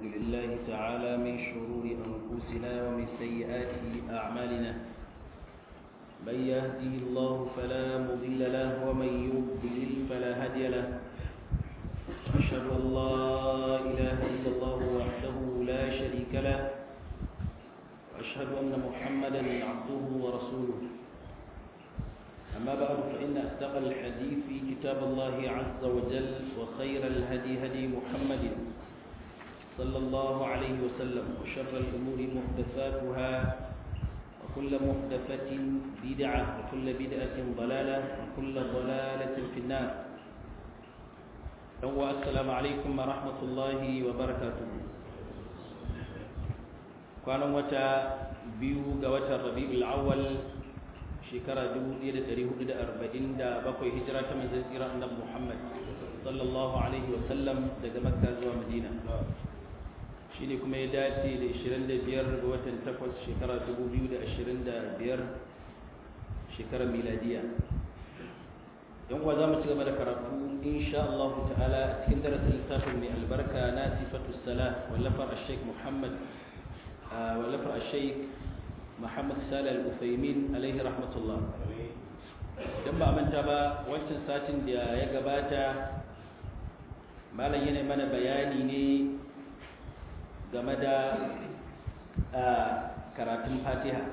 لله تعالى من شرور أنفسنا ومن سيئات أعمالنا من يهدي الله فلا مضل له ومن يضلل فلا هادي له أشهد أن لا إله إلا الله وحده لا شريك له وأشهد أن محمدا عبده ورسوله أما بعد فإن أصدق الحديث في كتاب الله عز وجل وخير الهدي هدي محمد صلى الله عليه وسلم وشر الأمور محدثاتها وكل محدثة بدعة وكل بدعة ضلالة وكل ضلالة في النار السلام عليكم ورحمة الله وبركاته كان وتا بيو وتا ربيع الأول shekara 1447 hijira ta manzon tsira annabi Muhammad sallallahu alaihi wasallam daga Makka zuwa Madina shine kuma ya dace da 25 ga watan 8 shekara 2025 shekarar miladiya yan kuwa za mu ci gaba da karatu insha Allah ta'ala a cikin darasin littafin mai albarka na sifatu salah wallafar al-sheikh Muhammad wallafar al-sheikh Muhammad Salih Al-Uthaymin alaihi rahmatullah dan ba manta ba wancan satin da ya gabata malam yana mana bayani ne game da karatun Fatiha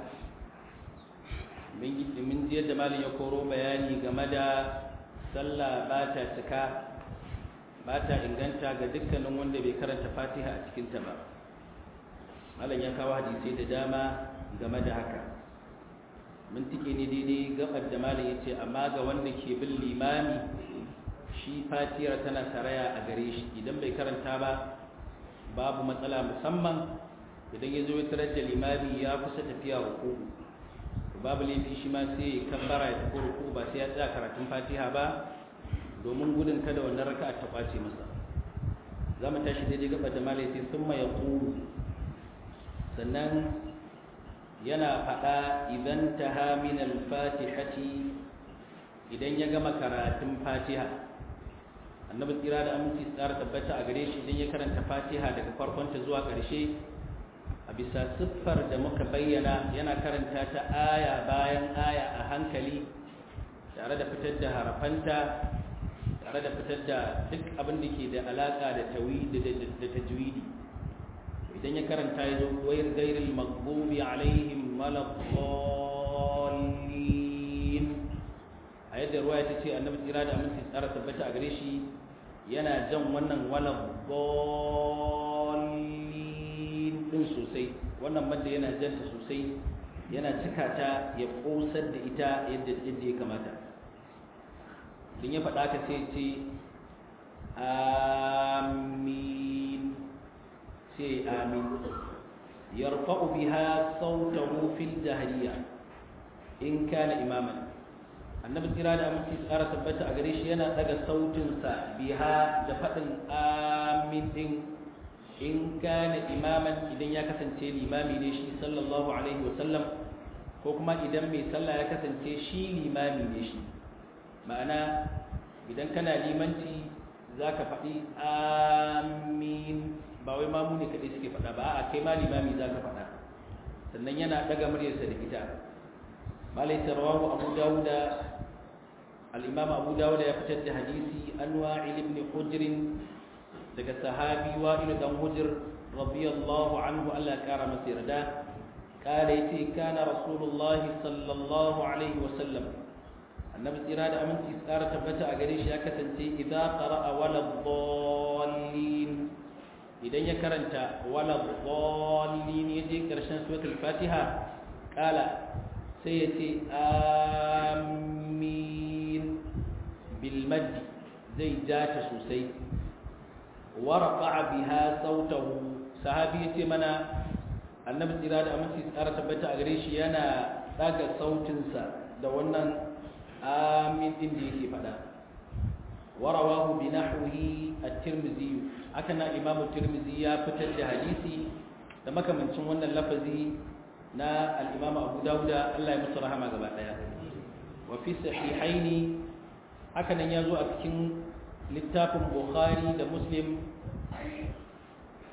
min ji yadda malam ya koro bayani game da sallah ba ta cika ba ta inganta ga dukkanin wanda bai karanta Fatiha a cikinta ba malam ya kawo hadisai da dama game da haka mun tike ne daidai gabar da malam ya ce amma ga wanda ke bin limami shi fatiyar tana saraya a gare shi idan bai karanta ba babu matsala musamman idan ya zo ya tarar da limami ya kusa tafiya ruku babu laifi shi ma sai ya kabbara ya tafi ruku ba sai ya tsaya karatun fatiha ba domin gudun kada wannan raka'a ta kwace masa za mu tashi daidai gabar da malam ya ce sun ya sannan yana faɗa idan ta haminal fatihati idan ya gama karatun fatiha annabi tsira da aminci tsara tabbata a gare shi idan ya karanta fatiha daga farkonta zuwa ƙarshe a bisa siffar da muka bayyana yana karanta ta aya bayan aya a hankali tare da fitar da harafanta tare da fitar da duk abin da ke da alaƙa da tajwidi idan ya karanta ya zo wayar gairil magbubi alaihim maladdallin a yadda ruwa ta ce annabi tsira da aminci tsara tabbata a gare shi yana jan wannan maladdallin din sosai wannan madda yana janta sosai yana cika ta ya kosar da ita yadda yadda ya kamata din ya faɗa ka sai ce amin sai amin yarfa'u biha sautahu fil jahiliya in kana imaman annabi kira da aminci tsara tabbata a gare shi yana daga sautinsa biha da faɗin amin din in kana imaman idan ya kasance limami ne shi sallallahu alaihi wasallam ko kuma idan mai sallah ya kasance shi limami ne shi ma'ana idan kana limanci za ka faɗi amin ba wai mamu ne kaɗai suke faɗa ba a kai ma limami za ka faɗa sannan yana ɗaga muryarsa da ita malai tarwahu abu dawuda al'imam abu dawuda ya fitar da hadisi an wa'il ibn hujrin daga sahabi wa'il dan hujr radiyallahu anhu Allah ya kara masa yarda kala yace kana rasulullah sallallahu alaihi wa sallam annabi tsira da aminci tsara tabbata a gare shi ya kasance idza qara'a wala dhallin idan ya karanta wala dhallin yaje karshen suratul fatiha kala sai yace amin bil madd zai jata sosai wa rafa'a biha sautahu sahabi yace mana annabi tsira da aminci tsara tabbata a gare shi yana daga sautinsa da wannan amin din da yake fada warawahu bi nahwihi at-tirmidhi haka na imamu tirmidhi ya fitar da hadisi da makamancin wannan lafazi na al-imam abu dauda Allah ya musu rahama gaba daya wa fi sahihaini haka nan yazo a cikin littafin bukhari da muslim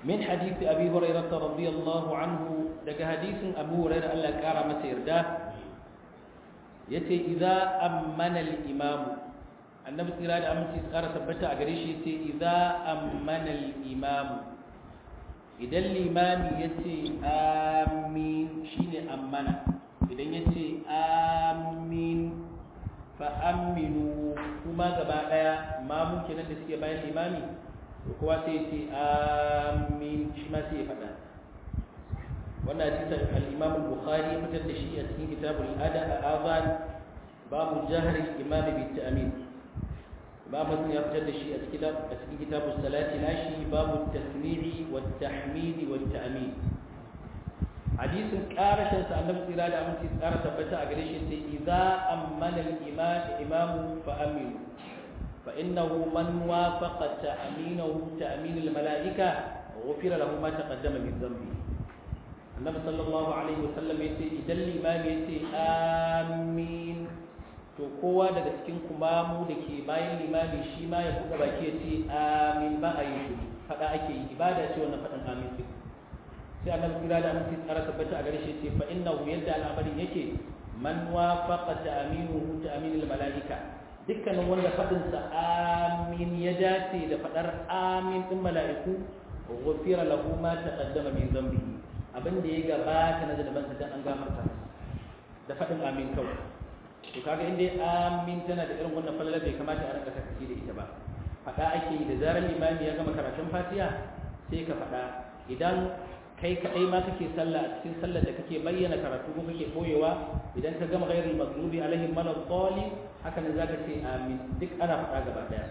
min hadisi abi hurairah radiyallahu anhu daga hadisin abu hurairah Allah ya kara masa yarda yace idza ammana al-imam annabi tsira da aminci tsara tabbata a gare shi yace idza ammana al-imam idan limami yace amin shine ammana idan yace amin fa aminu kuma gaba daya mamun kenan da suke bayan limami kowa sai yace amin shi ma sai ya faɗa wannan hadisin al-Imam al-Bukhari ya fitar da shi a cikin kitabul adab al-azan babu jahri al-imam bi ta'min Imam Muslim ya fitar da shi a cikin a cikin kitabus salati nashi babu tasmi'i wa tahmidi wa ta'min hadisin karashin sa annabi tsira da aminci tsara tabbata a gare shi sai idza ammana al-imam imamu fa aminu fa innahu man wafaqa ta'minahu ta'min al-mala'ika غفر له ما تقدم من ذنبه annabi sallallahu alaihi wasallam ya ce idan limami ya ce amin to kowa daga cikin kumamu da ke bayan limami shi ma ya buɗe baki ya ce amin ba a yi shi faɗa ake yi ibada ce wannan faɗin amin ɗin sai annabi kira da aminci tsara tabbata a gare shi ce fa innahu yadda al'amarin yake man wafaqa ta'minuhu ta'minul mala'ika dukkanin wanda faɗinsa amin ya dace da faɗar amin ɗin mala'iku ghufira lahu ma taqaddama min dhanbihi abin da ya gabata na zanabansa dan an gafarta da faɗin amin kawai to kaga inda amin tana da irin wannan falala bai kamata a rinka sakaci da ita ba faɗa ake yi da zarar limami ya gama karatun fatiha sai ka faɗa idan kai kaɗai ma kake sallah a cikin sallar da kake bayyana karatu ko kake koyewa idan ka gama ghairul maghdubi alaihim malad dhalin haka ne zaka ce amin duk ana faɗa gaba daya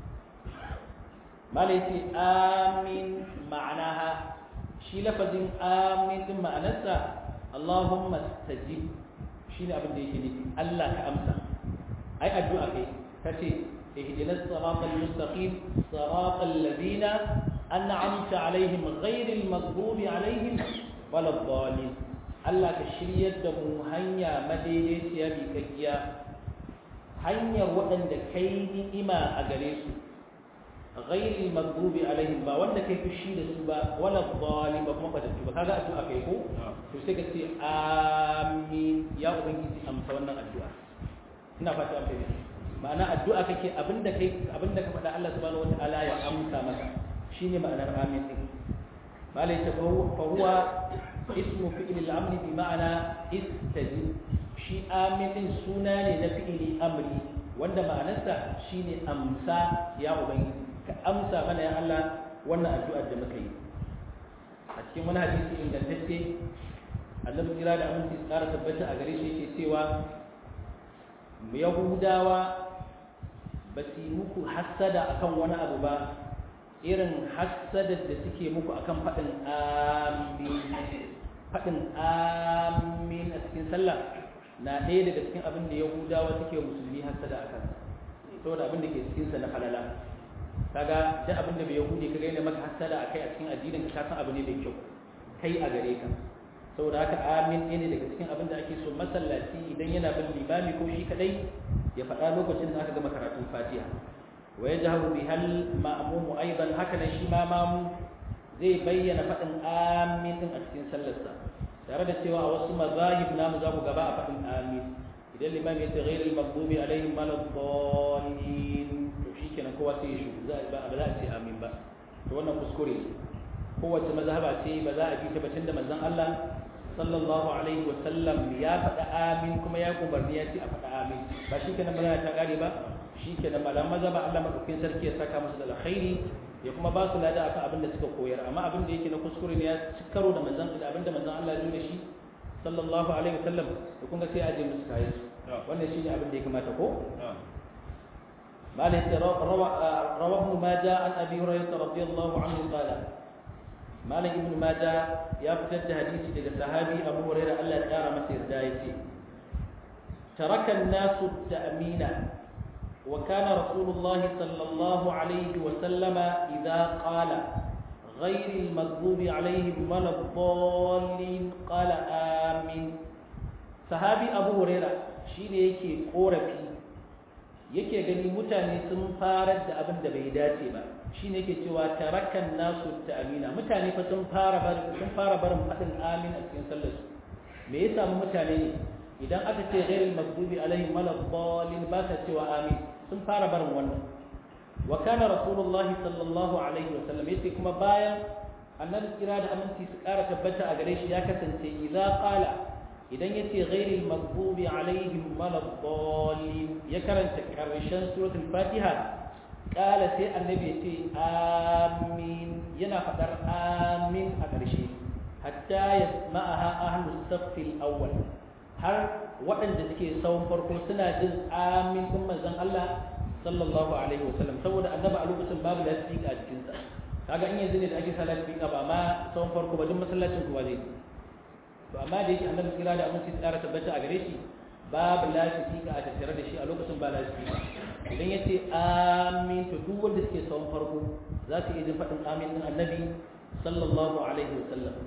malai ce amin ma'anaha shi lafazin amin din ma'anarsa Allahumma stajib shine abin da yake nufi Allah ka amsa ai addu'a kai kace ihdinas siratal mustaqim siratal ladina an'amta alaihim ghairil maghdubi alaihim waladdallin Allah ka shiryar da mu hanya madaidaiciya bi kakkiya hanyar waɗanda kai ni'ima a gare su غير المغضوب عليهم با wanda kai fushi da su ba wala zalim ba kuma fatattu ba kaga addu'a kai ko to sai ka ce amin ya ubangiji amsa wannan addu'a ina fata an fahimta ma'ana addu'a kake abinda kai abinda ka faɗa Allah subhanahu wataala ya amsa maka shine ma'anar amin din malai ta fa huwa ismu fi'l al-amri bi ma'ana istajib shi amin din suna ne na fi'li amri wanda ma'anarsa shine amsa ya ubangiji ka amsa mana ya Allah wannan addu'ar da muka yi a cikin wani hadisi ingantacce annabi kira da aminci tsara tabbata a gare shi yake cewa yahudawa ba su yi muku hassada akan wani abu ba irin hassadar da suke muku akan faɗin amin faɗin amin a cikin sallah na ɗaya daga cikin abin da yahudawa suke musulmi hassada a kansa saboda abin da ke cikinsa na falala kaga duk abin da bai yahudi kaga yana maka hasada akai a cikin addinin ka san abu ne mai kyau kai a gare ka saboda haka amin ne daga cikin abin da ake so masallaci idan yana bin limami ko shi kadai ya faɗa lokacin da aka gama karatun fatiha wa yajharu bi hal ma'mum aidan haka nan shi ma mamu zai bayyana faɗin amin din a cikin sallarsa tare da cewa a wasu mazahib namu za ku gaba a faɗin amin idan limami ya ce ghairul maghdubi alaihim waladdallin kenan kowa sai ya shugu ba za a ce amin ba to wannan kuskure kowace mazhaba ce ba za a bi ta batun da manzon Allah sallallahu alaihi wa sallam ya faɗa amin kuma ya umarni ya ce a faɗa amin ba shi kenan magana ta kare ba shi kenan malam mazhaba Allah madaukakin sarki ya saka musu da alkhairi ya kuma ba su lada akan abin da suka koyar amma abin da yake na kuskure ne ya ci karo da manzon da abin da manzon Allah ya da shi sallallahu alaihi wa sallam to kun ga sai a je musu kayan wannan shine abin da ya kamata ko مالك روى ابن ماجه عن ابي هريره رضي الله عنه قال مالك ابن ماجه يفتد حديث daga sahabi abu hurairah Allah ya kara masa yarda yace ترك الناس التأمين وكان رسول الله صلى الله عليه وسلم إذا قال غير المغضوب عليهم ولا الضالين قال آمين صحابي أبو هريرة شيء yake korafi yake gani mutane sun farar da abin da bai dace ba shine yake cewa tarakan nasu ta'amina mutane fa sun fara barin sun fara barin fadin amin a cikin sallar su me ya samu mutane ne idan aka ce ghairil maghdubi alaihim waladdallin ba ta cewa amin sun fara barin wannan wa kana rasulullah sallallahu alaihi wa sallam yace kuma bayan annabi kira da aminci su kara tabbata a gare shi ya kasance idza qala idan yace ghairil maghdubi alaihim waladdallin ya karanta karshen suratul fatiha kala sai annabi yace amin yana fadar amin a ƙarshe hatta yasma'aha ahlus saffil awwal har waɗanda suke tsawon farko suna jin amin din manzon Allah sallallahu alaihi wasallam saboda annabi a lokacin babu lasfika a cikin sa kaga in yanzu ne da ake sa lasfika ba ma tsawon farko ba duk masallacin kuwa zai to amma da yake annabi kira da aminci tsara tabbata a gare shi babu lasfika a tattare da shi a lokacin ba lasfika idan ya ce amin to duk wanda suke tsawon farko za su iya jin faɗin amin din annabi sallallahu alaihi wasallam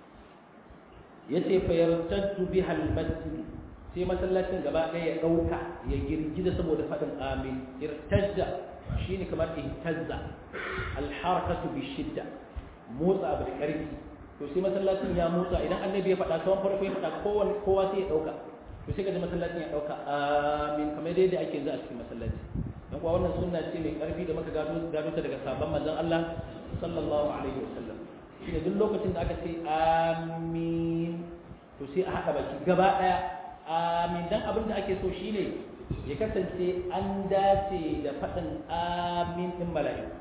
yace fa yartaddu biha al-masjid sai masallacin gaba ɗaya ya ɗauka ya girgiza saboda faɗin amin irtajja shine kamar ihtazza al-harakatu bi shidda motsa abu da ƙarfi to sai masallacin ya motsa idan annabi ya faɗa tsawon farko ya faɗa kowa kowa sai ya ɗauka to sai kaji masallacin ya ɗauka amin kamar yadda ake yanzu a cikin masallaci dan kuwa wannan sunna ce mai ƙarfi da muka gado gado ta daga sabon manzon Allah sallallahu alaihi wasallam shine duk lokacin da aka ce amin to sai a haɗa baki gaba ɗaya amin dan abin da ake so shine ya kasance an dace da faɗin amin ɗin mala'iku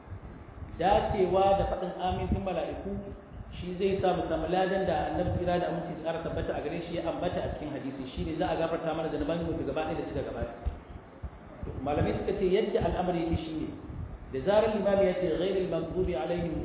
dacewa da faɗin amin ɗin mala'iku shi zai sa mu samu ladan da annabi kira da aminci tsara tabbata a gare shi ya ambata a cikin hadisi shine za a gafarta mana da naban mutu gaba ɗaya da suka gabata malamai suka ce yadda al'amari yake shine da zarar limami ya ce ghairil maghdubi alaihim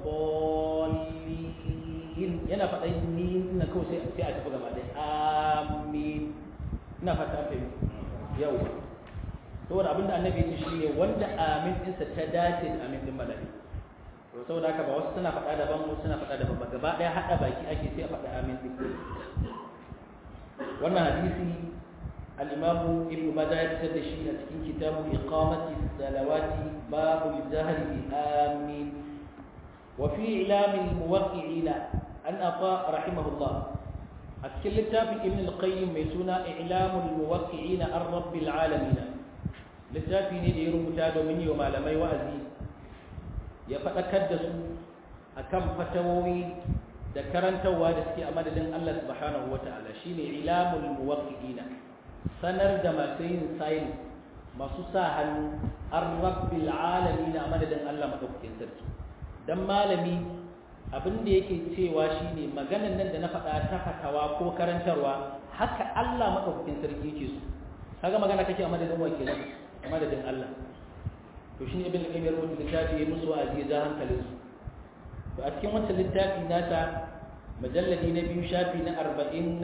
waladdallin yana faɗa ni na kawai sai sai a tafi gaba ɗaya amin ina fata fahimta yau saboda abinda annabi ya ce shine wanda amin ɗinsa ta dace da amin ɗin mala'iku to saboda haka ba wasu suna faɗa daban wasu suna faɗa daban ba gaba ɗaya haɗa baki ake sai a faɗa amin ɗin wannan hadisi al-imamu ibn majah ya fitar da shi a cikin kitabu iqamati salawati babul jahri bi amin wa fi ilam al-muwaqqi'ina an afa rahimahullah a cikin littafin ibn al-qayyim mai suna ilam al-muwaqqi'ina ar-rabbil alamin littafi ne da ya rubuta domin yi wa malamai wa'azi ya faɗakar da su a kan fatawowi da karantarwa da suke a madadin Allah subhanahu wa ta'ala shi ne ilamul muwaqqi'ina sanar da masu yin sayin masu sa hannu an rabbil alamin a madadin Allah madaukakin sarki dan malami abin da yake cewa shine maganan nan da na faɗa ta fatawa ko karantarwa haka Allah madaukakin sarki yake so kaga magana kake a madadin wa kenan a madadin Allah to shi ibn al-qayyim ya rubuta littafi ya musu wa'azi da hankalin su to a cikin wancan littafi nasa majalladi na biyu shafi na 40 na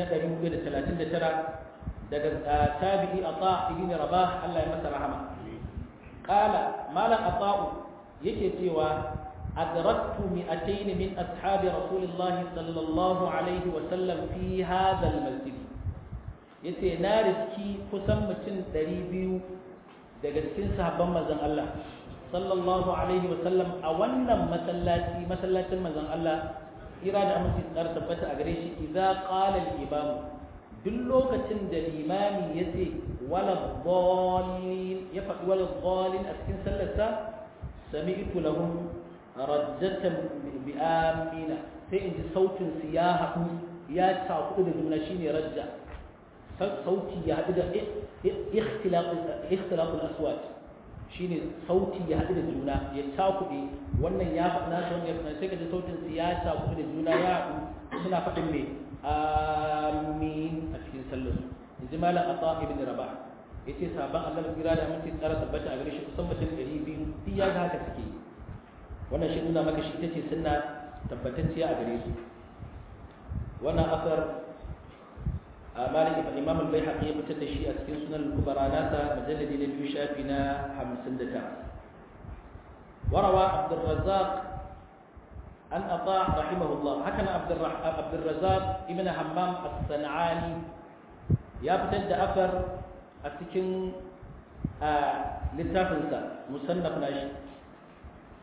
439 daga tabi'i ata ibn rabah Allah ya masa rahama qala malam ata'u yake cewa adraktu mi'atayn min ashabi rasulillahi sallallahu alaihi wa sallam fi hadha al-masjid yace na riski kusan mutum 200 daga cikin sahabban manzon Allah sallallahu alaihi wa sallam a wannan masallaci masallacin manzon Allah kira da aminci tsara tabbata a gare shi idza qala al-imam duk lokacin da limami yace wala dhalin ya faɗi wala dhalin a cikin sallarsa sami'tu lahum rajjatan bi amina sai in ji sautin su ya haɗu ya takudu da juna shine rajja sauti ya haɗu da ikhtilafin aswat shine sauti ya haɗu da juna ya cakuɗe wannan ya faɗi nasu wannan ya faɗi sai ka ji sautin su ya cakuɗe da juna ya haɗu suna faɗin mai amin a cikin sallar in ji malam ata ibn rabah ya ce sabon allah kira da aminci tsara tabbata a gare shi kusan mutum ɗari biyu duk ya ga haka suke wannan shi nuna maka shi ita ce sunna tabbatacciya a gare su wannan asar مالك الإمام البيهقي يقتد شيء أسكن سنن الكبرى ناسا مجلد للبي شافنا حمسن دتا وروى عبد الرزاق أن أطاع رحمه الله هكذا عبد, الرح... عبد الرزاق ابن حمام الصنعاني يبتد أثر أسكن آه لتافنسا مصنف ناشي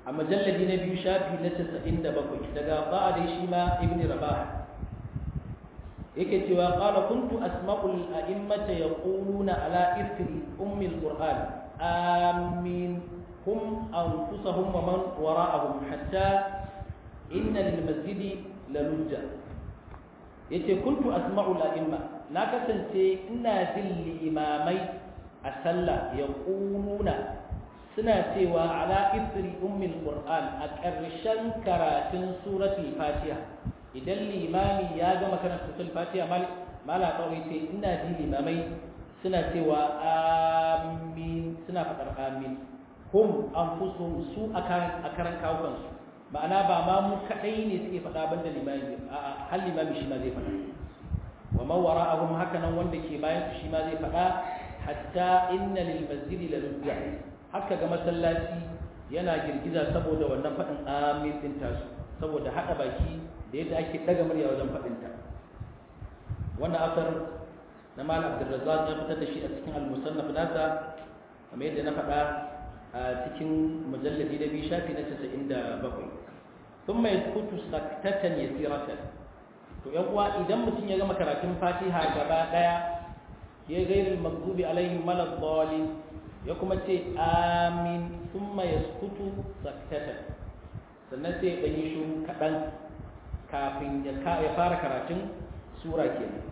a majalladi na biyu shafi na 97 daga ba'a da shi ma ibn rabah yake cewa qala kuntu asma'ul a'immata yaquluna ala ithri ummi alquran amin hum anfusahum wa man wara'ahum hatta inna lil masjidi lalujja yace kuntu asma'ul a'imma na kasance ina jin limamai a sallah yaquluna suna cewa ala ithri ummi alquran a ƙarshen karatun suratul fatiha idan limami ya gama karanta suratul fatiha mala kawai ce ina ji limamai suna cewa amin suna faɗar amin hum anfusuhum su a karan kawukan su ma'ana ba ma mu kadai ne suke faɗa banda limami a hal limami shi ma zai faɗa wa man wara'ahum haka nan wanda ke bayan su shi ma zai faɗa hatta inna lil masjidi la lujja haka ga masallaci yana girgiza saboda wannan faɗin amin din tasu saboda haɗa baki da yadda ake daga murya wajen faɗinta wannan asar na mal abdurrazzaq ya fitar da shi a cikin al-musannaf nasa kamar yadda na faɗa a cikin mujalladi na biyu shafi na 97 thumma yaskutu saktatan yasiratan to yan uwa idan mutum ya gama karatun fatiha gaba daya ya gairil maghdubi alaihim waladdallin ya kuma ce amin thumma yaskutu saktatan sannan sai ya ɗan yi shuru kaɗan kafin ya fara karatun sura kenan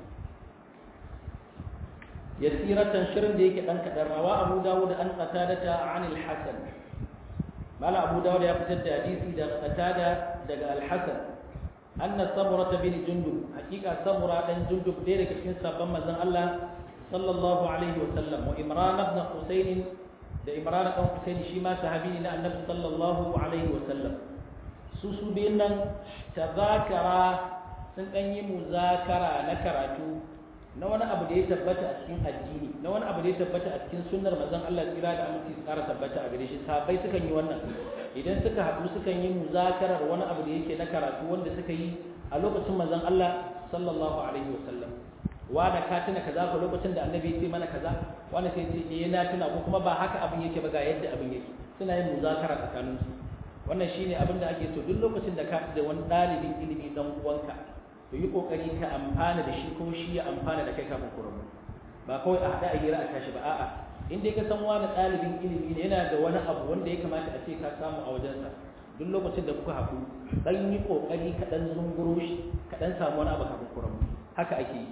yasiratan shirin da yake dan kadan rawa Abu Dawud an qatadata an al-Hasan mala Abu Dawud ya fitar da hadisi da qatada daga al-Hasan anna Samura bin Jundub hakika Samura dan Jundub dai daga cikin sabban manzon Allah sallallahu alaihi wa sallam wa Imran ibn Husayn da Imran ibn Husayn shi ma sahabi ne na Annabi sallallahu alaihi wa sallam su su biyun nan tazakara sun ɗan yi muzakara na karatu na wani abu da ya tabbata a cikin addini na wani abu da ya tabbata a cikin sunnar manzon Allah tsira da aminci su ƙara tabbata a gare shi sahabbai sukan yi wannan idan suka haɗu sukan yi muzakarar wani abu da yake na karatu wanda suka yi a lokacin manzon Allah sallallahu alaihi wasallam wanda ka tuna kaza ko lokacin da annabi ya ce mana kaza wanda sai ce eh na tuna ko kuma ba haka abin yake ba ga yadda abin yake suna yin muzakara tsakaninsu wannan shine abin da ake so duk lokacin da ka da wani ɗalibin ilimi dan uwanka to yi kokari ka amfana da shi ko shi ya amfana da kai kafin ku rabu ba kawai a haɗa a hira a tashi ba a'a in dai ka san wani ɗalibin ilimi ne yana da wani abu wanda ya kamata a ce ka samu a wajensa duk lokacin da kuka haɗu dan yi kokari ka dan zunguro shi ka dan samu wani abu kafin ku rabu haka ake yi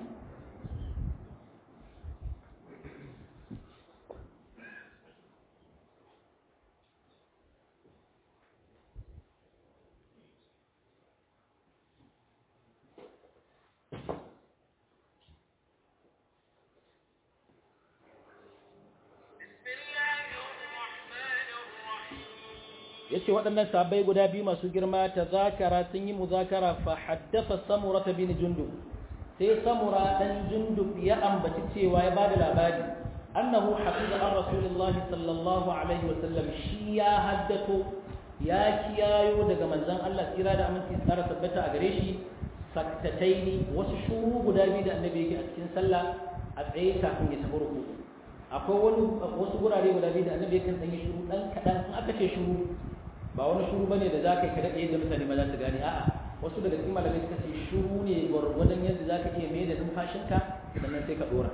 yace waɗannan sahabbai guda biyu masu girma ta zakara sun yi muzakara fa haddasa samura ta bin jundub sai samura dan jundub ya ambaci cewa ya bada labari annahu hafiza an rasulullahi sallallahu alaihi wasallam shi ya haddato ya kiyayo daga manzon Allah tsira da aminci tsara tabbata a gare shi saktataini wasu shuru guda biyu da annabi yake a cikin sallah a tsaye kafin ya tafi ruku akwai wani wasu gurare guda biyu da annabi yake dan yi shuru dan kadan in aka ce shuru ba wani shuru bane da zaka kada ɗaya da mutane ma za su gane a'a wasu daga cikin malamai suka ce shuru ne gwargwadon yadda zaka iya mai da numfashinka sannan sai ka dora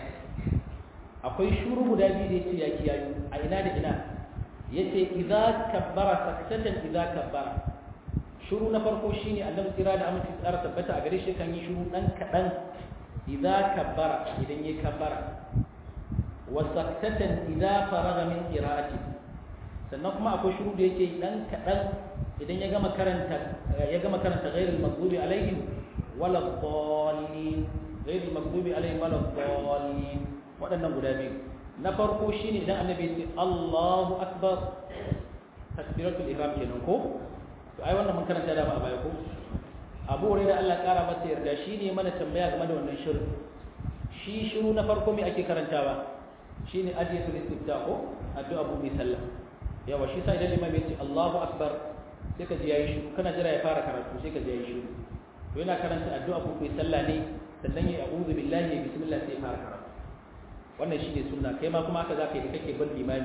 akwai shuru guda biyu da yace ya kiyayu a ina da ina yace idza kabbara saktatan idza kabbara shuru na farko shine annabi tsira da aminci tsara tabbata a gare shi kan yi shuru dan kadan idza kabbara idan yayi kabbara wa saktatan idza faraga min qira'ati sannan kuma akwai shuru da yake dan kadan idan ya gama karanta ya gama karanta ghairul maghdubi alaihim wala dallin ghairul maghdubi alaihim wala dallin waɗannan guda biyu na farko shine idan annabi ya ce Allahu akbar takbiratul ihram kenan ko to ai wannan mun karanta da ba a baya ko Abu Hurairah Allah kara masa yarda shine mana tambaya game da wannan shiru shi shiru na farko me ake karantawa shine adiyatul istifta ko addu'a bu bi sallah yawa shi sai idan imam ya ce Allahu akbar sai ka ji yayi shiru kana jira ya fara karatu sai ka ji yayi shiru to yana karanta addu'a bu bi sallah ne sannan ya a'udhu billahi bismillah sai ya fara karatu wannan shine sunna kai ma kuma haka zaka yi da kake bin limami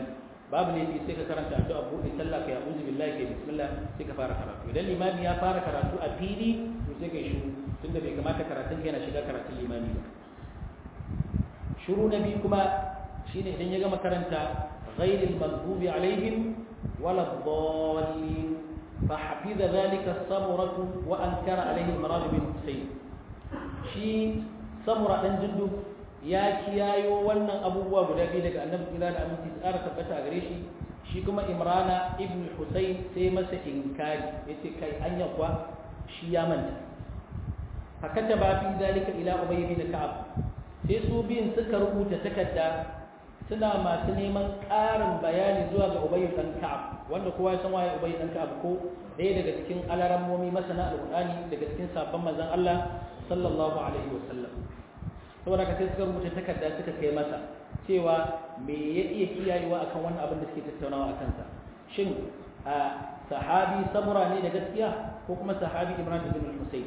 babu ne sai ka karanta addu'a buɗe sallah ka ya'udhu billahi kai bismillah sai ka fara karatu idan limami ya fara karatu a fili to sai kai shiru tunda bai kamata karatun yana shiga karatun limami ba shiru na biyu kuma shine idan ya gama karanta ghairil maghdubi alaihim wala dhalin fa hafiza dhalika samuratu wa ankara alaihi marad bin husayn shi samura dan jindu ya kiyayo wannan abubuwa guda biyu daga annabi kira da aminci tsara tabbata a gare shi shi kuma imrana ibn husayn sai masa inkari yace kai anya kwa shi ya manta hakata ba fi zalika ila ubay bin ka'ab sai su biyun suka rubuta takarda suna masu neman ƙarin bayani zuwa ga ubay dan ka'ab wanda kowa ya san waye ubay dan ka'ab ko ɗaya daga cikin alarammomi masana alqur'ani daga cikin sabon manzon Allah sallallahu alaihi wasallam saboda ka sai suka rubuta takarda suka kai masa cewa me ya iya kiyayewa akan wannan abin da suke tattaunawa a kansa shin a sahabi samura ne da gaskiya ko kuma sahabi imran ibn al-husayn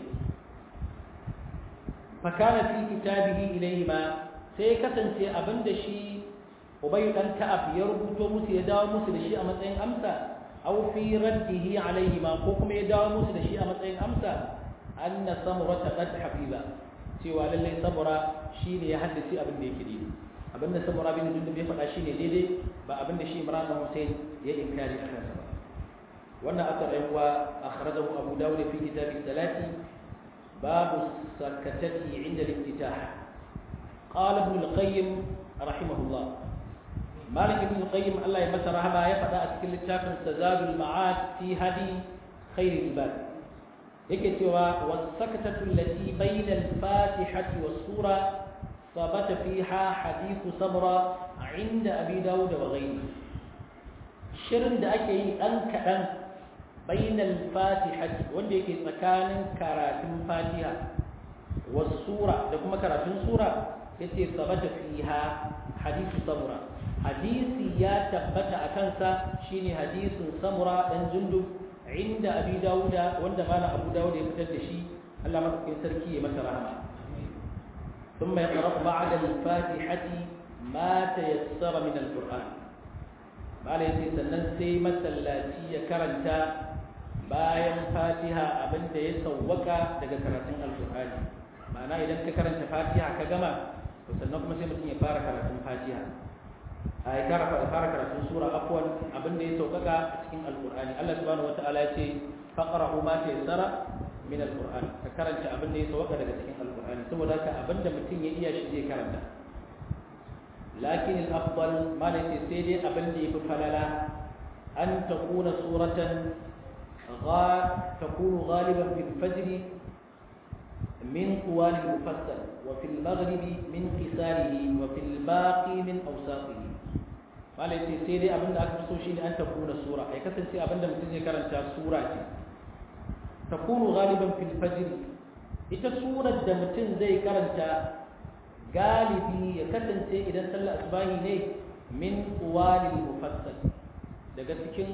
fa kana fi kitabihi ilayhi ma sai kasance abin da shi ubay dan ka'ab ya rubuto musu ya dawo musu da shi a matsayin amsa aw fi raddihi alayhi ma ko kuma ya dawo musu da shi a matsayin amsa anna samura qad hafiza cewa lallai samura shi ne ya haddace abin da yake daidai abin da samura bin jundub ya faɗa shi ne daidai ba abin da shi imran bin hussein ya inkari a kansa ba wannan asar ɗan uwa akhrajahu abu dawud fi kitab salati babu sakatati inda al-iftitah qala ibn al-qayyim rahimahullah malik ibn al-qayyim Allah ya masa rahama ya faɗa a cikin littafin tazadul ma'ad fi hadi khairul ibad yake cewa wasakatatu allati bayna al-fatihati was-sura sabata fiha hadithu samra inda abi dawud wa ghayri shirin da ake yi dan kadan bayna al-fatihati wanda yake tsakanin karatun fatiha was-sura da kuma karatun sura yace sabata fiha hadithu samra hadisi ya tabbata akan sa shine hadisin samra dan jundub عند أبي داود وند مانا أبو داود يفتد شيء الله ما تكون سركي مثل رحمة ثم يقرأ بعد الفاتحة ما تيسر من القرآن ما ليس سننسي مسلاتي يكرنتا bayan fatiha abin da ya sauwaka daga karatun alkur'ani ma'ana idan ka karanta fatiha ka gama to sannan kuma sai mutum ya fara karatun fatiha a ya kara fara karatun sura afwan abin da ya saukaka a cikin alkur'ani Allah subhanahu wataala ya ce faqra'u ma tayassara min alkur'ani ka karanta abin da ya saukaka daga cikin alkur'ani saboda haka abin da mutum ya iya shi zai karanta lakin al-afdal ma la sai dai abin da yafi falala an takuna suratan تكون غالبا في الفجر من طوال المفصل وفي المغرب من قصاره وفي الباقي من أوساطه malai ce sai dai abinda aka fi so shine an takuna sura ya kasance abinda mutum zai karanta sura ce takunu galiban fil fajr ita surar da mutum zai karanta galibi ya kasance idan sallar asbahi ne min qawalil mufassal daga cikin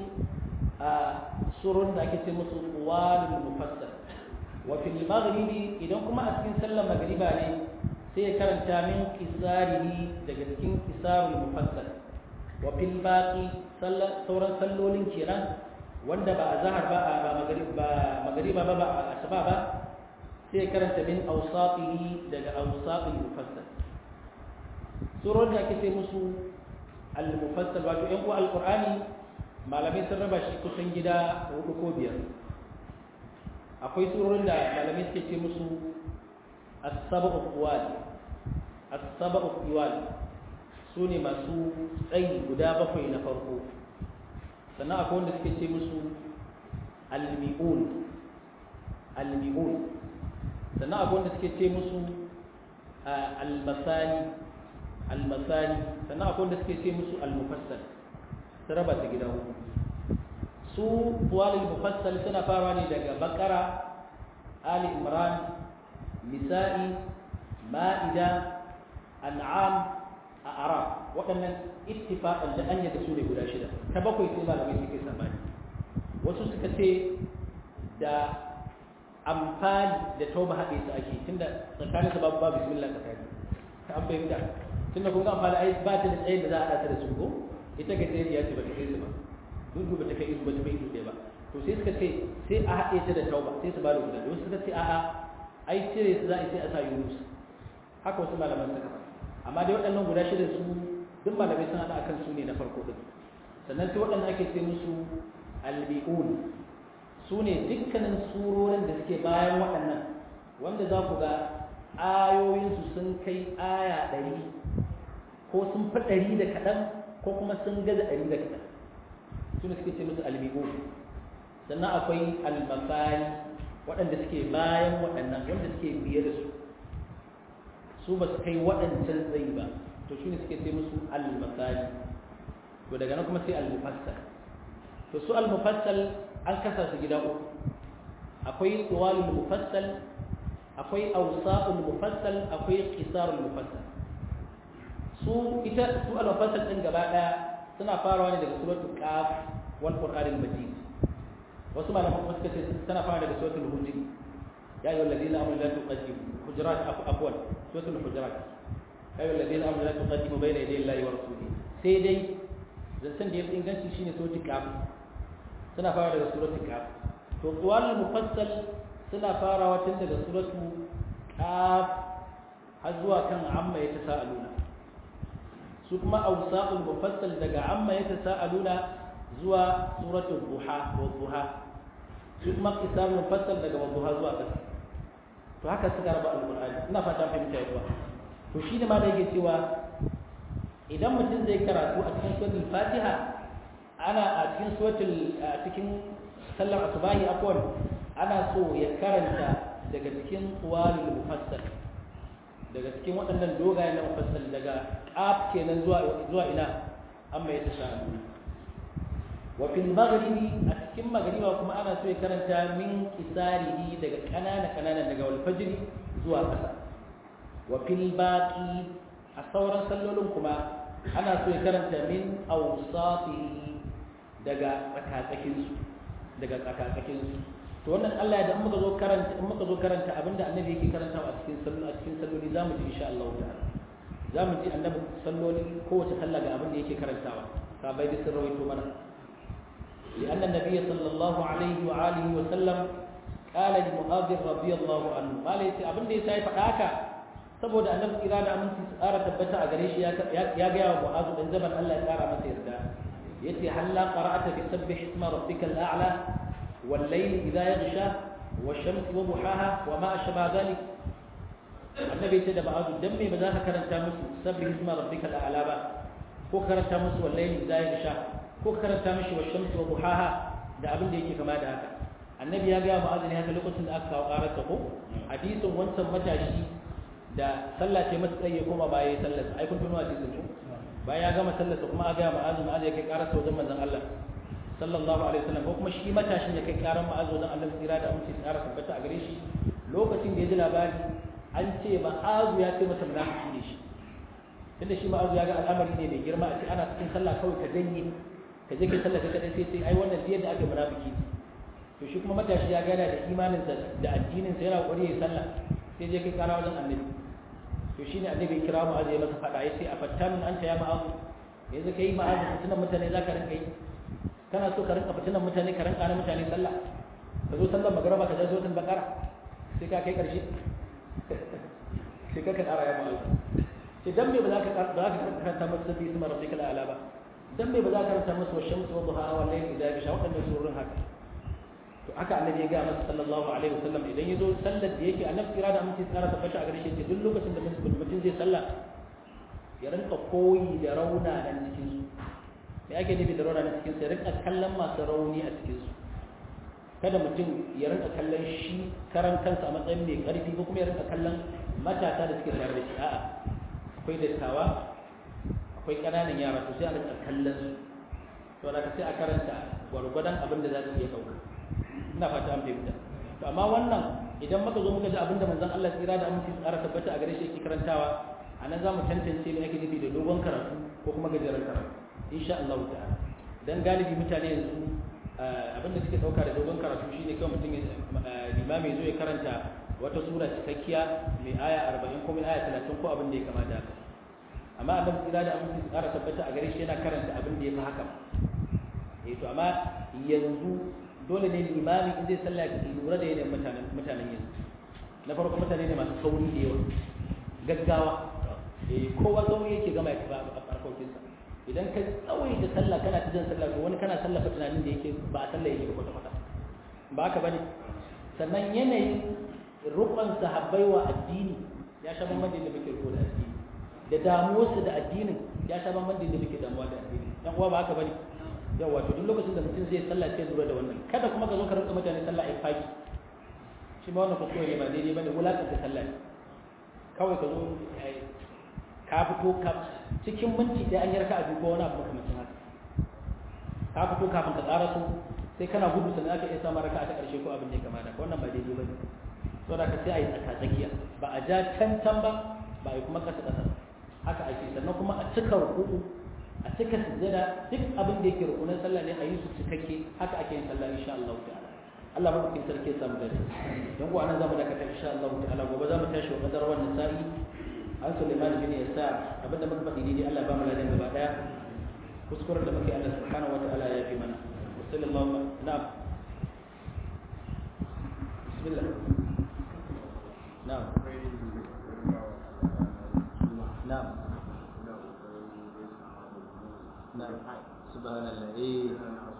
surun da ake ce musu qawalil mufassal wa fil maghribi idan kuma a cikin sallar magriba ne sai ya karanta min qisarihi daga cikin qisarul mufassal wa fil baqi sauran sallolin kenan wanda ba azhar ba ba maghrib ba magriba ba ba asuba ba sai karanta min awsatihi daga awsatil mufassal surun da ake ce musu al mufassal wato yan uwa alqur'ani malamai sun raba shi kusan gida hudu ko biyar akwai surorin da malamai suke ce musu as-sab'u qiwal as-sab'u qiwal su ne masu tsayi guda bakwai na farko sannan akwai wanda suke ce musu al-mi'un al-mi'un sannan akwai wanda suke ce musu al-masani al-masani sannan akwai wanda suke ce musu al-mufassal su raba ta gida hudu su walil mufassal suna fara ne daga bakara ali imran nisa'i ma'ida an'am a arab waɗannan ittifaqan da anya da su ne guda shida ta bakwai sai malamai suke sabani wasu suka ce da amfani da tauba haɗe su ake tunda tsakanin babu babu bismillah tsakani ta an fahimta tunda kun ga amfani ai ba ta da tsayin da za a haɗa ta da su ko ita gajeriya ce ba ta kai su ba dudu ba ta kai isu ba ta kai isu ɗaya ba to sai suka ce sai a haɗe ta da tauba sai su ba da guda wasu suka ce a'a ai cire su za a yi sai a sa yunus haka wasu malaman suka faɗa amma dai waɗannan guda shida su duk malamai sun haɗa akan su ne na farko ɗin sannan sai waɗanda ake ce musu albi'un su ne dukkanin surorin da suke bayan waɗannan wanda za ku ga ayoyinsu sun kai aya ɗari ko sun fi ɗari da kaɗan ko kuma sun gaza ɗari da kaɗan su ne suke ce musu albi'un sannan akwai almasari waɗanda suke bayan waɗannan wanda suke biye da su su ba su kai waɗancan tsayi ba to shi ne suke ce musu al-masali to daga nan kuma sai al-mufassal to su al-mufassal an kasa su gida uku akwai tuwalul mufassal akwai awsaqul mufassal akwai qisarul mufassal su ita su al-mufassal din gaba daya suna farawa ne daga suratul qaf wal qur'anil majid wasu malaman kuma suka ce tana fara daga suratul hujr ya ayyuhal ladina amanu la tuqaddimu hujurat afwan suratul hujurat ya ayyuhal ladina amanu la tuqaddimu bayna yaday Allahi wa rasulihi sai dai zancen da ya fi inganci shine suratul qaf suna fara daga suratul qaf to qawal mufassal suna farawa tun daga suratul qaf har zuwa kan amma ya tasaaluna su kuma awsaqul mufassal daga amma ya tasaaluna zuwa suratul duha wa duha su kuma qisar mufassal daga duha zuwa ƙasa to haka suka raba alqur'ani ina fata fahimta yawa to shi ne ma da yake cewa idan mutum zai karatu a cikin suratul fatiha ana a cikin suratul a cikin sallar asubahi afwan ana so ya karanta daga cikin qawalul mufassal daga cikin waɗannan dogayen na mufassal daga qaf kenan zuwa zuwa ina amma ya tasha wa fil maghribi a cikin magriba kuma ana so ya karanta min kisarihi daga kanana kanana daga wal fajr zuwa ƙasa wa fil baqi a sauran sallolin kuma ana so ya karanta min awsatihi daga tsakatsakin su daga tsakatsakin su to wannan Allah ya da muka zo karanta in muka zo karanta abinda annabi yake karantawa a cikin sallo a cikin salloli zamu ji insha Allah ta'ala zamu ji annabi salloli kowace sallah ga abinda yake karantawa sabai da sun rawaito mana لأن النبي صلى الله عليه وآله وسلم قال لمعاذ رضي الله عنه قال يتي أبن دي سايف حاكا saboda annabi kira da aminci tsara tabbata a gare shi ya gaya wa mu'azu dan zaman Allah ya kara masa yarda yace halla qara'ata bi sabbih isma rabbikal a'la wal layli idha yaghsha wash shamsi wa duhaha wa ma ashba dhalik annabi yace da mu'azu dan me ba za ka karanta musu sabbih isma rabbikal a'la ba ko karanta musu wal layli idha yaghsha ko karanta mishi wa shamsi wa duhaha da abin da yake kama da haka annabi ya ga mu'azzini haka lokacin da aka kawo karar ko hadisin wancan matashi da sallah ce masa tsaye koma baya ya sallar ai kun tuno hadisin ko bayan ya gama sallar kuma a ga mu'azzin mu'azzin ya kai karar sa wajen manzon Allah sallallahu alaihi wasallam ko kuma shi matashin ya kai karar mu'azzin wajen Allah tsira da aminci tsara tabbata a gare shi lokacin da ya ji labari an ce ma'azu ya ce masa munafiki ne shi tunda shi ma'azu ya ga al'amari ne mai girma a ce ana cikin sallah kawai ka janye ka je kai sallah kai kadai sai sai ai wannan da ake munafiki to shi kuma matashi ya gana da imanin sa da addinin sa yana kokari ya sallah sai je kai kara wajen annabi to shine annabi ya kira mu azai masa fada yace a fattan anta ya ma'azu yanzu kai ma'azu fitinan mutane zaka rinka yi kana so ka rinka fitinan mutane ka rinka na mutane sallah ka zo sallar magaraba ka je suratul baqara sai ka kai karshe sai ka kara ya ma'azu sai dan me ba za ka ba za ka karanta masa sabbi isma rabbikal a'la ba dan me ba za ka ranta masa shamsu wa duha wa layli idha yasha wadannan surun haka to haka annabi ya ga masa sallallahu alaihi wasallam idan yazo sallar da yake annabi kira da mutum tsara tabbata a gare shi duk lokacin da mutum zai sallah ya rinka koyi da rauna nan cikin su me ake nufi da rauna nan cikin su ya rinka kallon masu rauni a cikin su kada mutum ya rinka kallon shi karan kansa a matsayin mai karfi ko kuma ya rinka kallon matasa da suke tare da shi a'a akwai dattawa akwai ƙananan yara to sai a rika kallon su to da ka sai a karanta gwargwadon abin da za su iya ɗauka ina fata an fahimta to amma wannan idan muka zo muka ji abin da manzon Allah tsira da aminci tsara tabbata a gare shi yake karantawa a nan za mu tantance me ake nufi da dogon karatu ko kuma gajeren karatu insha Allah ta'ala dan galibi mutane yanzu abin da suke ɗauka da dogon karatu shine kawai mutum limami zo ya karanta wata sura cikakkiya mai aya 40 ko mai aya 30 ko abin da ya kama da haka amma annabi tsira da aminci tsara tabbata a gare shi yana karanta abin da ya fi haka eh to amma yanzu dole ne limami in zai sallah ya lura da yanayin mutanen mutanen yanzu na farko mutane ne masu sauri da yawa gaggawa eh kowa sauri yake gama ya a farkokinsa idan ka tsawai da sallah kana ta jan sallah to wani kana sallafa tunanin da yake ba a sallah yake kwata kwata ba haka bane sannan yanayin rukun sahabbai wa addini ya sha bamban da muke riko da addini da damuwarsu da addinin ya sha bamban da muke damuwa da addini dan uwa ba haka bane yawa to duk lokacin da mutum zai sallah sai lura da wannan kada kuma ka zo ka rinka mutane sallah ai faki shi ma wannan kuskure ne ba daidai bane wulakanta sallah ne kawai ka zo ka fito ka cikin minti ɗaya an yi raka a ko wani abu makamancin haka ka fito kafin ka tsara su sai kana gudu sannan aka iya samun raka ta ƙarshe ko abin da ya kamata ka wannan ba daidai ba ne so da ka sai a yi tsaka tsakiya ba a ja can can ba ba a yi kuma ƙasa ƙasa haka ake sannan kuma a cika ruku'u a cika sujjada duk abin da yake rukunin sallah ne a yi su cikakke haka ake yin sallah insha Allah ta'ala Allah mabukin sarki ya samu dare don kuwa nan zamu dakata insha Allah ta'ala gobe zamu tashi wa kadar wannan sa'i an Sulaiman bin Yasa abinda muka faɗi dai Allah ba mu ladan gaba daya kuskuren da muke Allah subhanahu wataala ya fi mana wa sallallahu na'am bismillah na'am na'am na'am subhanallah eh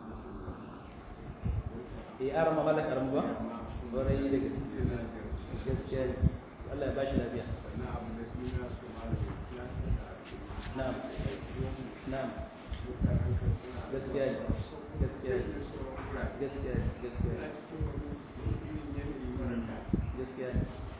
eh arama malak arama ba warai da gaskiya Allah ya bashi lafiya na'am na'am gaskiya gaskiya gaskiya gaskiya gaskiya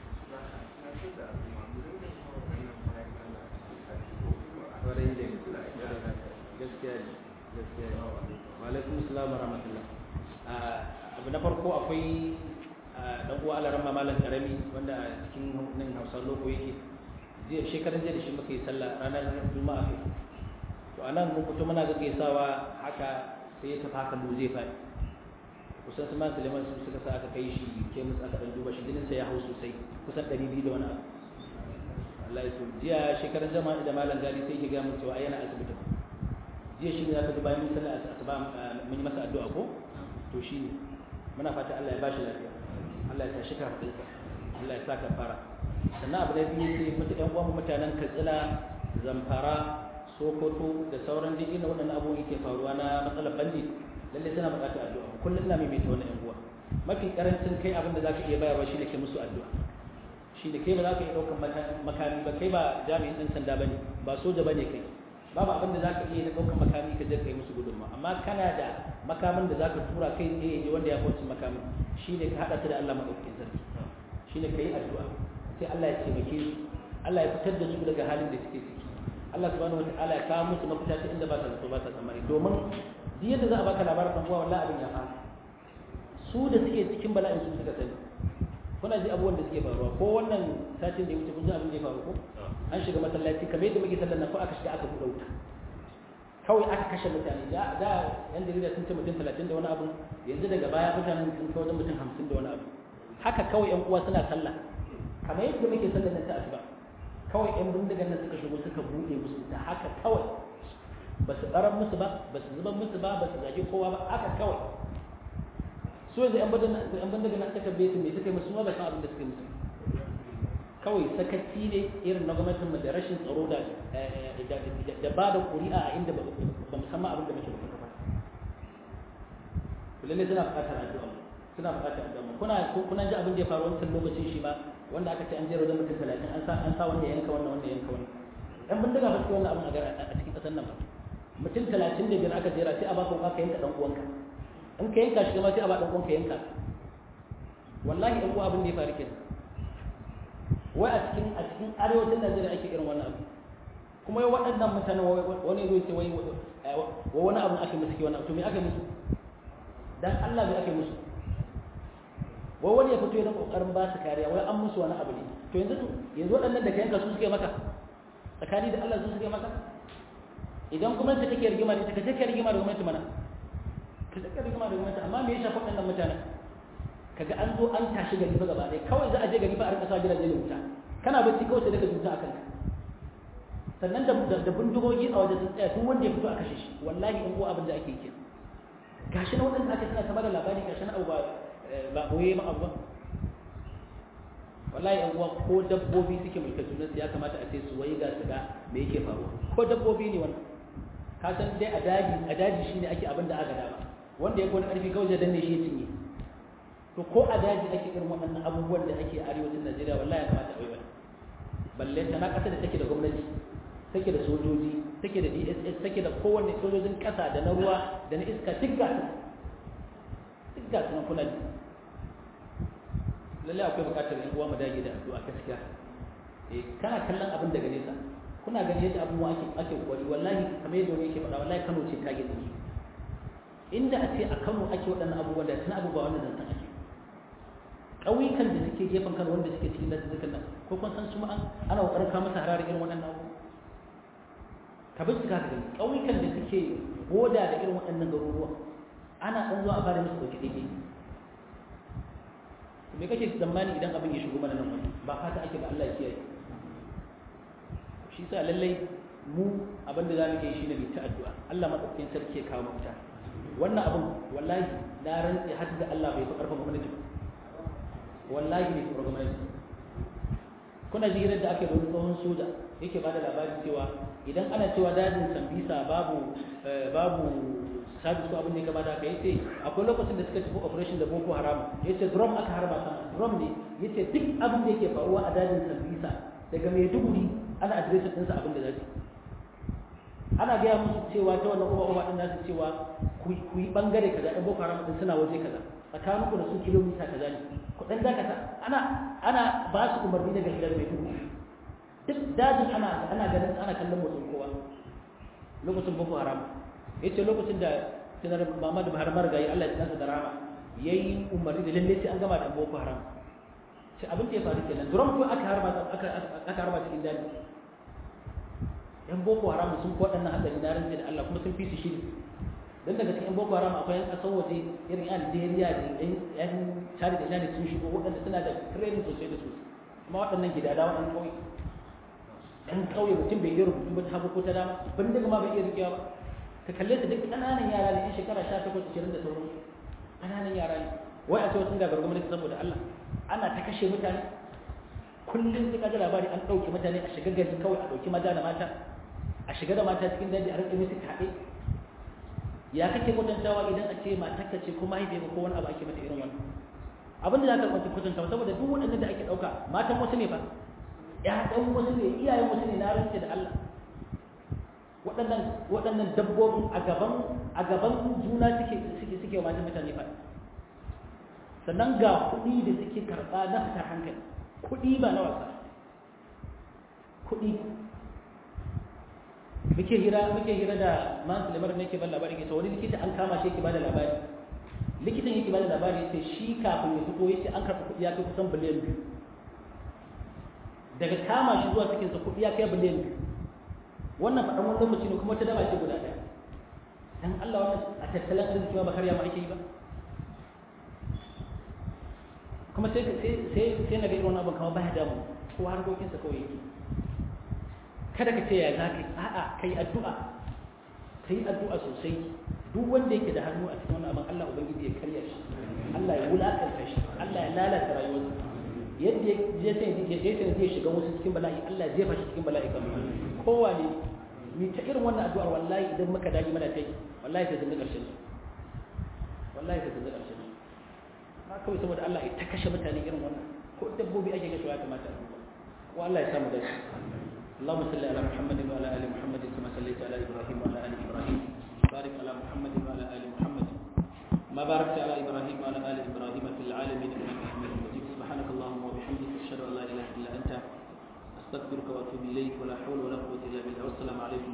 warai da gaskiya gaskiya wa alaikum assalam wa rahmatullah abu na farko akwai dan uwa alaran mamalan karami wanda a cikin nan hausa loko yake jiya shekaran jiya da shi muka yi sallah ranar juma'a kai to anan mun fito muna gaggaisawa haka sai ya tafi haka mu zai faɗi kusan su man suleiman su suka sa aka kai shi ke musu aka dan duba shi jinin sa ya hau sosai kusan ɗari biyu da wani abu Allah ya so jiya shekaran jama'a da malam gali sai ya ga mun cewa yana asibiti jiya shi ne aka duba mun sallah asuba mun yi masa addu'a ko to shi ne muna fata Allah ya ba shi lafiya Allah ya tashi kafinsa Allah ya sa ka fara sannan abu da biyu sai mutu ɗan uwan mutanen Katsina Zamfara Sokoto da sauran duk inda waɗannan abubuwan yake faruwa na matsalar bandi lalle suna buƙatar addu'a kullum ina maimaita wannan ƴan uwa mafi karancin kai abin da zaka iya bayarwa shine ke musu addu'a shine kai ba za ka iya ɗaukar makami ba kai ba jami'in ɗan sanda bane ba soja bane kai babu abin da za ka iya na ɗaukar makami ka je kai musu gudunma amma kana da makamin da za ka tura kai tsaye je wanda ya kwanci makamin shi ne ka haɗa ta da Allah maɗaukakin sarki shi ne ka yi addu'a sai Allah ya taimake su Allah ya fitar da su daga halin da suke ciki Allah subhanahu wa ta'ala ya kawo musu mafita ta inda ba ta zato ba ta tsammani domin duk yadda za a baka labarin ɗan uwa wallahi abin ya fara su da suke cikin bala'in su suka sani kuna ji abubuwan da suke faruwa ko wannan satin da ya wuce kun ji abin da ya faru ko an shiga masallaci kamar yadda muke sallar nan ko aka shiga aka buɗe wuta kawai aka kashe mutane da da yan jarida sun ce mutum talatin da wani abu yanzu daga baya mutanen sun kai wajen mutum hamsin da wani abu haka kawai yan uwa suna sallah kamar yadda muke sallar nan ta asuba kawai yan bindigan nan suka shigo suka buɗe musu da haka kawai ba su ɓarar musu ba ba su zuban musu ba ba su zage kowa ba haka kawai su yanzu yan bindigan nan suka bai su me suka yi musu ma ba san abin da suka yi musu kawai sakaci ne irin na gwamnatin da rashin tsaro da da ba da ƙuri'a a inda ba musamman abin da muke bukata ba lalle suna buƙatar addu'a suna buƙatar addu'a kuna kuna ji abin da ya faru wancan lokacin shi ma wanda aka ce an jero da mutum 30 an sa an sa wanda ya yanka wannan wanda ya yanka wannan dan bindiga ba su wannan abin a cikin ƙasar nan ba mutum 35 aka jera sai a baka ka yanka dan uwanka in ka yanka shi ma sai a ba dan uwanka yanka wallahi ɗan uwa abin da ya faru kenan wai a cikin a cikin arewacin Najeriya ake irin wannan abu kuma yau waɗannan mutane wani zai ce wai wani abu ake musu ke wani abu to me ake musu dan Allah me ake musu wai wani ya fito yana kokarin ba su kariya wai an musu wani abu ne to yanzu yanzu waɗannan da ka yanka su suke maka tsakani da Allah su suke maka idan gwamnati take rigima da ita ka je ka rigima da gwamnati mana ka je ka rigima da gwamnati amma me ya shafi waɗannan mutanen kaga an zo an tashi gari fa gaba ɗaya kawai za a je gari fa a rika sa gidaje da wuta kana bacci kawai sai daga wuta akan ka sannan da da bindigogi a wajen sun tsaya duk wanda ya fito a kashe shi wallahi in ko abin da ake yi gashi na waɗanda aka suna ta da labari gashi na abu ba ba boye ma abu ba wallahi yan uwa ko dabbobi suke mulka junansu ya kamata a ce su wai ga su ga me yake faruwa ko dabbobi ne wannan ka san dai a daji a daji shine ake abin da aka dama wanda ya kone karfi kawai zai danne shi ya cinye to ko a daji ake irin waɗannan abubuwan da ake a arewacin Najeriya wallahi ya kamata a yi wani balle tana ƙasa da take da gwamnati take da sojoji take da DSS take da kowanne sojojin ƙasa da na ruwa da na iska duk ga su duk ga su na kuna ji lalle akwai buƙatar yan uwa mu dage da addu'a gaskiya eh kana kallon abin daga nesa kuna gani yadda abubuwa ake ake kokari wallahi kamar yadda wani yake faɗa wallahi Kano ce ta gidi inda a ce a Kano ake waɗannan abubuwan da tana abubuwa wannan zantan ake ƙauyukan da suke gefen Kano wanda suke cikin dazuzzukan nan ko kun san su ma ana kokarin kawo masa hararar irin waɗannan abubuwa ka bincika ka gani ƙauyukan da suke boda da irin waɗannan garuruwa ana ɗan zuwa a fara musu ɗauki ɗaiɗai me kake tsammani idan abin ya shigo mana nan wani ba fata ake ba Allah ya kiyaye shi sa lallai mu abin da zamu yi shine mu ta addu'a Allah madaukakin sarki ya kawo mafita wannan abin wallahi na rantsi har da Allah bai fi karfin gwamnati ba wallahi bai fi gwamnati kuna ji da ake da tsohon soja yake ba da labarin cewa idan ana cewa dajin sambisa babu babu sabi su abin da ya kamata ka yace akwai lokacin da suka tafi operation da boko haram yace drum aka harba sama drum ne yace duk abin da yake faruwa a dajin sambisa daga maiduguri ana adireshin ɗinsa abin da zai ana gaya musu cewa ta wannan uba uba ɗin nasu cewa ku yi ɓangare kaza ɗan boko haram ɗin suna waje kaza tsakaninku da su kilomita kaza ne ku ɗan dakata ana ana ba su umarni daga gidan mai duhu duk dajin ana ana ganin ana kallon motsin kowa lokacin boko haram yace lokacin da tunar Muhammad Buhari margayi Allah ya tsasa da rama yayi umarni da lalle sai an gama da boko haram sai abin da ya faru kenan drum ko aka harba aka aka harba cikin daji yan boko haram sun ko waɗannan hadari na rantsi da Allah kuma sun fi su shiri dan daga cikin boko haram akwai yan kasan waje irin yan Algeria da yan yan Chad da Chad sun shigo waɗanda suna da training sosai da sosai kuma waɗannan gidada waɗannan kauye yan kauye mutum bai iya rubutu ba ta hagu ko ta dama ban daga ma bai iya rikewa ba ka kalle su duk ƙananan yara ne yan shekara 18 20 da sauransu ƙananan yara ne wai a ce wasu gabar gwamnati saboda Allah ana ta kashe mutane kullum suka ji labari an ɗauke mutane a shiga gari kawai a ɗauki maza da mata a shiga da mata cikin daji a rike musu kaɗe ya kake kwatantawa idan a ce matarka ce ko mahaifiyarka ko wani abu ake mata irin wannan abin da za ka kwanta kwatantawa saboda duk waɗannan da ake ɗauka matan wasu ne ba ƴaƴan wasu ne iyayen wasu ne na rantse da Allah waɗannan waɗannan dabbobin a gaban a gaban juna suke suke suke wa matan mutane fa sannan ga kuɗi da suke karɓa na fitar hankali kuɗi ba na wasa kuɗi muke hira muke hira da man sulemar ne ke ban labari ke wani likita an kama shi yake bada labari likitan yake bada labari yace shi kafin ya fito yace an karɓi kuɗi ya kai kusan biliyan biyu daga kama shi zuwa cikinsa kuɗi ya kai biliyan biyu wannan faɗan wani lokaci ne kuma ta daba ce guda ɗaya dan Allah wannan a tattalin arziki ba karya ma ake yi ba kuma sai sai sai na ga irin wannan abin kamar baya damu ko harkokinsa kawai yake kada ka ce ya za ka yi a'a ka yi addu'a ka yi addu'a sosai duk wanda yake da hannu a cikin wannan abin Allah ubangiji ya karya shi Allah ya wulakanta shi Allah ya lalata rayuwarsa yadda ya sai ya sai zai shiga wasu cikin bala'i Allah ya jefa shi cikin bala'i kamar kowa ne ni ta irin wannan addu'ar wallahi idan muka dage mana kai wallahi ta zama karshen su wallahi ta zama karshen su ma kawai saboda Allah ya ta kashe mutane irin wannan ko dabbobi ake kashewa ya kamata a duba ko Allah ya samu dace اللهم صل على محمد وعلى ال محمد كما صليت على ابراهيم وعلى ال ابراهيم بارك على محمد وعلى ال محمد ما باركت على ابراهيم وعلى ال ابراهيم في العالمين انك حميد مجيد سبحانك اللهم وبحمدك اشهد ان لا اله الا انت استغفرك واتوب اليك ولا حول ولا قوه الا بالله والسلام عليكم